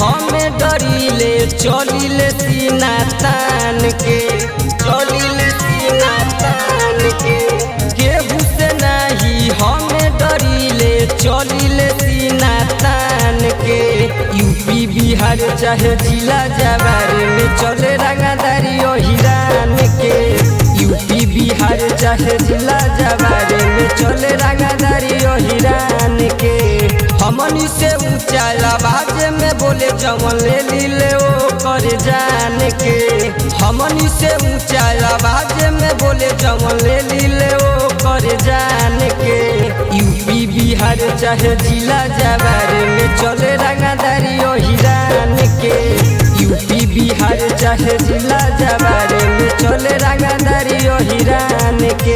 हमें डरीले चलिले सीना तान के चलिले सीना तान के केहू से नहीं हमें डरीले चलिले सीना तान के यूपी बिहार चाहे जिला जवार में चले रंगादारी ओ हिरान के यूपी बिहार चाहे जिला जवार में चले रंगादारी ओ हिरान के हमनी से ऊंचा आवाज में बोले जवन ले लीले ओ कर जान के हमनी से ऊंचा आवाज में बोले जवन ले लीले ओ कर जान के यूपी बिहार चाहे जिला जवार में चले रंगादारी ओ हिरान के यूपी बिहार चाहे जिला जवार में चले रंगादारी ओ हिरान के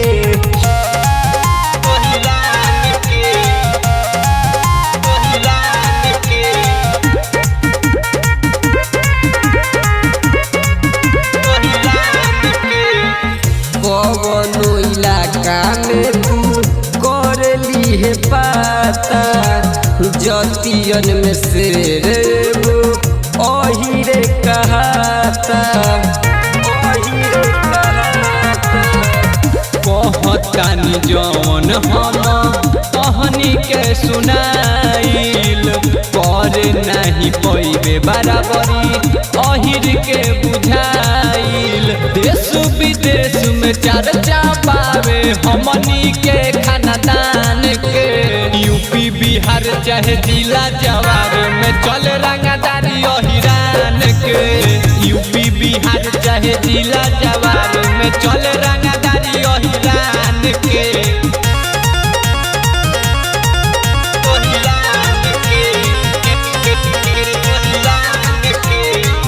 कवनो इलाका में तू कर ली है पाता जतियन में शेर वो अहिरे कहाता अहिरे कहाता कहतानी जौन हम कहनी के सुनाइल कर नहीं पैबे बराबरी अहिर के बुझाइल देश विदेश में चर्चा पावे हमनी के खानदान के यूपी बिहार चाहे जिला जवार में चल रंगदारी अहिरान के यूपी बिहार चाहे जिला जवार में चल रंगदारी अहिरान के अहिरान के, अहिरान के,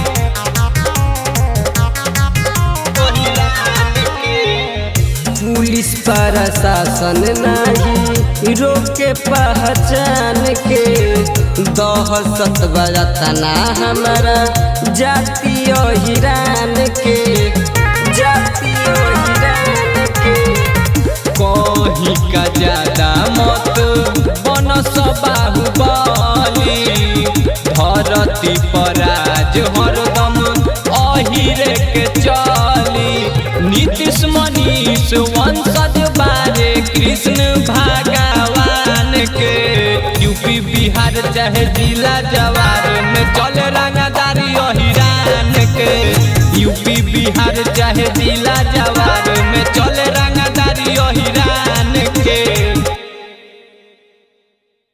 अहिरान के। पुलिस प्रशासन नहीं रोके पहचान के दहशत बरतना हमारा जातीय हिरान के जातीय हिरान के कहीं का ज्यादा मत बन बाहुबली धरती पर आज हरदम अहिरे के चली नीतीश मनीष वंशज बारे कृष्ण भगवान के यूपी बिहार चाहे जिला जवार में चल रंगा